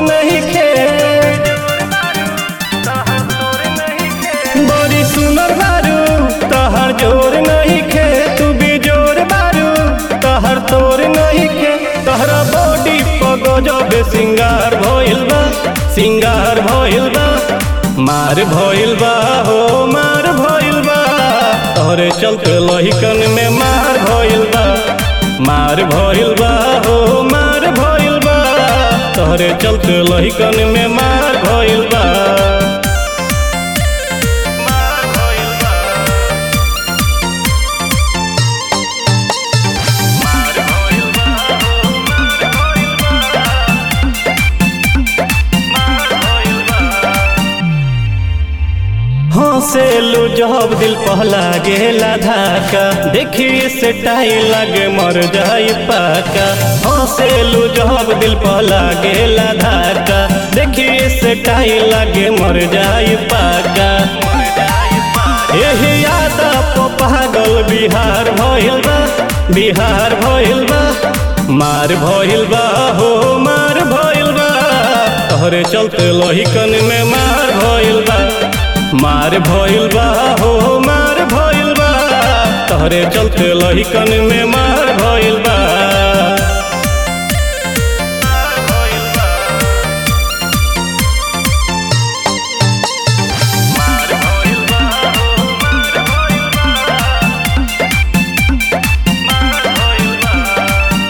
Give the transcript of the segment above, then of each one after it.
नहीं खे बड़ी सुनर बारू तहर जोर नहीं खे तू भी जोर बारू तहर तोर नहीं खे तहरा बॉडी पगजब सिंगार भइल बा सिंगार भइल बा मार भइल बा हो मार भइल बा तोहरे चलते लहिकन में मार भइल बा मार भइल बा हो मार भइल बा तोहरे चलते लहिकन में मार भइल बा मार भइल बा मार भइल बा हो मार भइल बा मार भइल बा हंसेलू जब दिल पहला गेला धाका देखी से टाई लगे मर जाई पाका हंसेलू जब दिल पहला गेला धाका देखी से टाई लगे मर जाई पाका यही यादा पो पागल बिहार भइल बा बिहार भइल बा मार भइल बा हो मार भइल बा तोहरे चलते लोहिकन में मार भइल बा मार भइल बा हो मार भइल बा तोहरे चलते लहिकन में मार भइल बा मार भइल बा मार भइल बा हो मार भइल बा मार भइल बा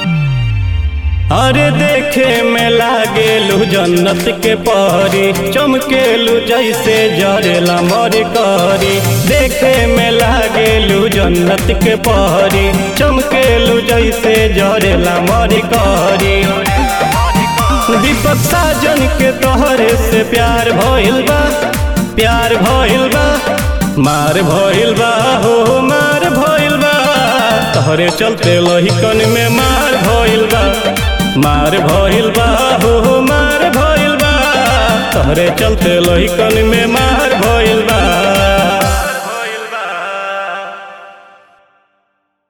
अरे देखे में लागेलू जन्नत के परी चमकेलू जैसे जरेला मर करी देखे में लागेलू जन्नत के परी चमकेलू जैसे जरेला मर करी दीपक साजन के तोहरे से प्यार भइल बा प्यार भइल बा मार भइल बा हो मार भइल बा तोहरे चलते लहिकन में मार भइल बा मार भइल बा हो मार भइल बा तोहरे चलते लहिकन में मार भइल बा